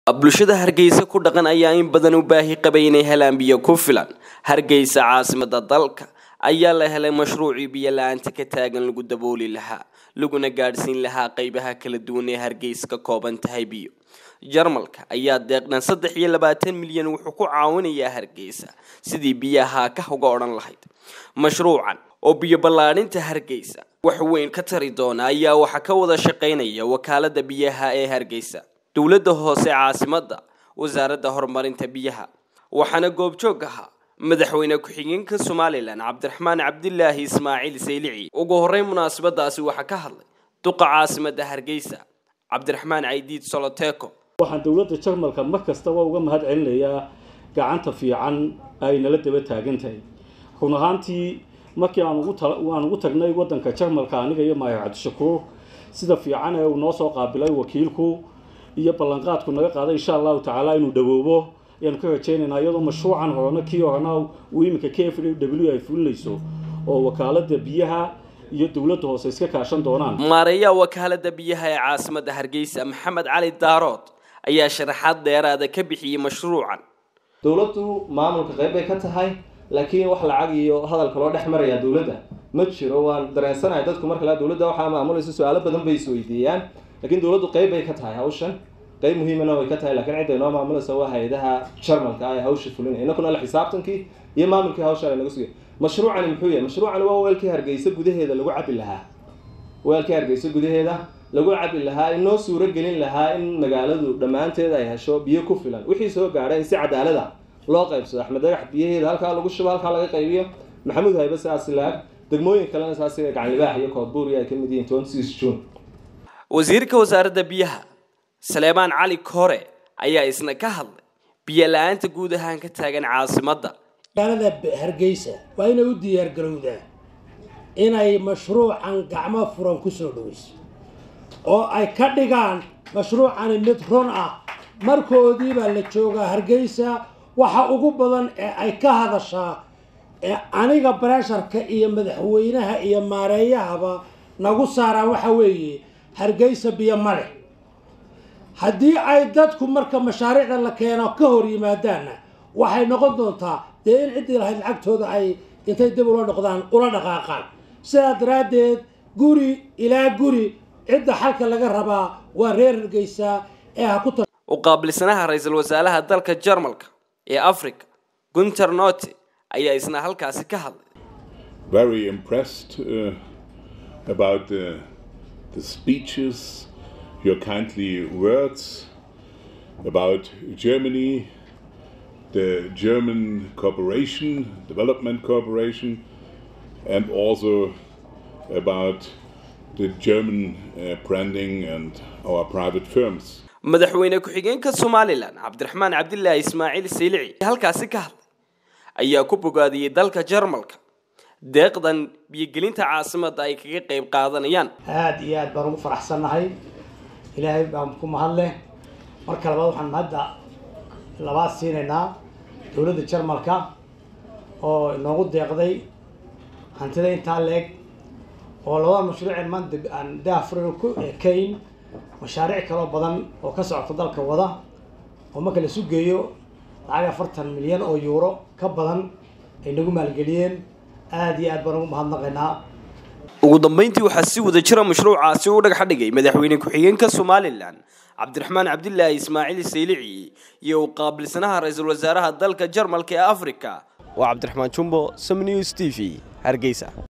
bulshada hargeysa ku dhaqan ayaa in badan u baahi qabay inay helaan biyo ku filan hargeysa caasimada dalka ayaa la helay mashruucii biyo la-aanta ka taagan lagu dabooli lahaa laguna gaadhsiin lahaa qeybaha kala duwan ee hargeysa ka kooban tahay biyo jarmalka ayaa deeqdhan saddex iyo labaatan milyan wuxuu ku caawinayaa hargeysa sidii biyaha ka uga odhan lahayd mashruucan oo biyo ballaadhinta hargeysa wax weyn ka tari doona ayaa waxaa ka wada shaqaynaya wakaalada biyaha ee hargeysa dowladda hoose caasimada wasaaradda horumarinta biyaha waxaana goobjoog ahaa madaxweyne ku-xigeenka somalilan cabdiraxmaan cabdilaahi ismaaciil saylici ugu horreyn munaasabadaasi waxaa ka hadlay duqa caasimada hargeysa cabdiraxmaan caydiid soloteko waxaan dowladda jarmalka mar kastaba uga mahad celinayaa gacanta fiican ay nala daba taagan tahay run ahaantii markii aan ugu tagnay wadanka jarmalka aniga iyo maayar cabdishakuur sida fiican ee uu noo soo qaabilay wakiilku iyo ballanqaadku naga qaaday insha allahu tacaala inuu dhawoobo ayaanu ka rajaynaynaa iyadoo mashruucan horena kii horena uu iminka k f w ay fulinayso oo wakaalada biyaha iyo dowladda hoose iska kaashan doonaan maareeyaha wakaalada biyaha ee caasimada hargeysa maxamed cali daarood ayaa sharaxaad dheeraada ka bixiyey mashruucan dowladdu maamulka qayb bay ka tahay laakiin wax lacag iyo hadalka loo dhex marayaa dowladda ma jiro waan dareensanahay dadku marka la dowladda waxaa maamulaysa su-aalo badan bay isweydiiyaan laakiin dowladdu qayb bay ka tahay hawshan qayb muhiimana way ka tahay lakiin cidday noo maamulaysa waa hay-adaha jarmalka ah ee hawsha fulinaya inakuna la xisaabtankii iyo maamulkii hawsha naga sugay mashruucani muxuu yahay mashruucani waa weelkii hargeysa gudaheeda lagu cabi lahaa weelkii hargeysa gudaheeda lagu cabi lahaa in noo suuro gelin lahaa in magaaladu dhammaanteed ay hesho biyo ku filan wixii soo gaadha in si cadaalada loo qaybsado axmed dagax biyaheeda halkaa lagu shubo halkaa laga qaybiyo maxamuud haybe saas laag degmooyin kalena saas sida gacanlibaax iyo koodbuuriya ay ka mid yihiin twenty six june wasiirka wasaaradda biyaha saleebaan cali kore ayaa isna ka hadlay biyo la-aanta guud ahaan ka taagan caasimadda magaalada hargeysa waa inay u diyaargarowdaa inay mashruucan gacmo furan kusoo dhaweyso oo ay ka dhigaan mashruucani mid run ah markoodiibaa la joogaa hargeysa waxa ugu badan ee ay ka hadashaa ee aniga baresharka iyo madaxweynaha iyo maareeyahaba nagu saaraan waxa weeye hargeysa biyo ma leh haddii ay dadku marka mashaariicda la keeno ka hor yimaadaanna waxay noqon doontaa dee in ciddii lahayd lacagtooda ay intay dib ula noqdaan ula dhaqaaqaan sidaa daraaddeed guri ilaa guri cidda xalka laga rabaa waa reer hargeysa ee ha ku u qaabilsanaha ra-iisul wasaaraha dalka jarmalka ee africa gunter note ayaa isna halkaasi ka hadlay very impressed uh, about the, the speeches your kindly words about Germany, the German cooperation, development cooperation, and also about the German uh, branding and our private firms. madaxweyne ku-xigeenka somalilan cabdiraxmaan cabdilaahi ismaaciil saylici halkaasi ka hadlay ayaa ku bogaadiyey dalka jarmalka deeqdan biyogelinta caasimadda ay kaga qayb qaadanayaan aada iyo aad baan ugu faraxsannahay ilaahay baan ku mahadleh marka labaad waxaan hadda labaad siinaynaa dowladda jarmalka oo inoogu deeqday hantida intaa leeg oo labada mashruuceen maanta aan daafurino ku ekayn mashaariic kaloo badan oo ka socota dalka wada oo marka laisu geeyo lacag afartan milyan oo yuuro ka badan ay nagu maalgeliyeen aada iyo aad baan ugu mahadnaqaynaa ugu dambeyntii waxaa si wada jira mashruucaasi u dhagax dhigay madaxweyne ku-xigeenka somalilan cabdiraxmaan cabdilaahi ismaaciil saylici iyo u qaabilsanaha ra-iisul wasaaraha dalka jarmalka ee africa waa cabdiraxmaan jumbo sam news t v hargeysa